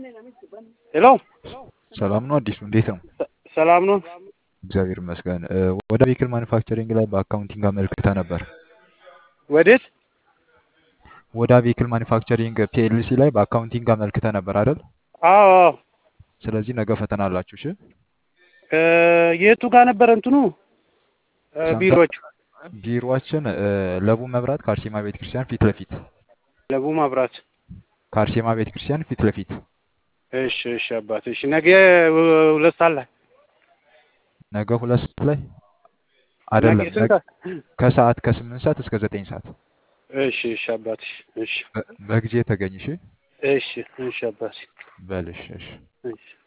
ሄሎ ሰላም ነው አዲሱ፣ እንዴት ነው? ሰላም ነው። እግዚአብሔር ይመስገን። እ፣ ወደ ቬሂክል ማኒፋክቸሪንግ ላይ በአካውንቲንግ አመልክተህ ነበር። ወዴት? ወደ ቬሂክል ማኒፋክቸሪንግ ፒኤልሲ ላይ በአካውንቲንግ አመልክተህ ነበር አይደል? አዎ አዎ። ስለዚህ ነገ ፈተና አላችሁ። እሺ፣ እ፣ የቱ ጋር ነበረ እንትኑ እ፣ ሰንበት ቢሮዎቹ? ቢሮአችን እ፣ ለቡ መብራት ከአርሴማ ቤተክርስቲያን ፊት ለፊት ለቡ ማብራት። ከአርሴማ ቤተክርስቲያን ፊት ለፊት እሺ እሺ አባት እሺ። ነገ እ፣ ሁለት ሰዓት ላይ ነገ ሁለት ሰዓት ላይ ነገ አይደለም፣ ስንት ነገ ሰዓት? ከሰዓት ከስምንት ሰዓት እስከ ዘጠኝ ሰዓት እሺ እሺ አባት እሺ እሺ በ- በጊዜ ተገኝ። እሺ እሺ እሺ አባት በልሽ። እሺ እሺ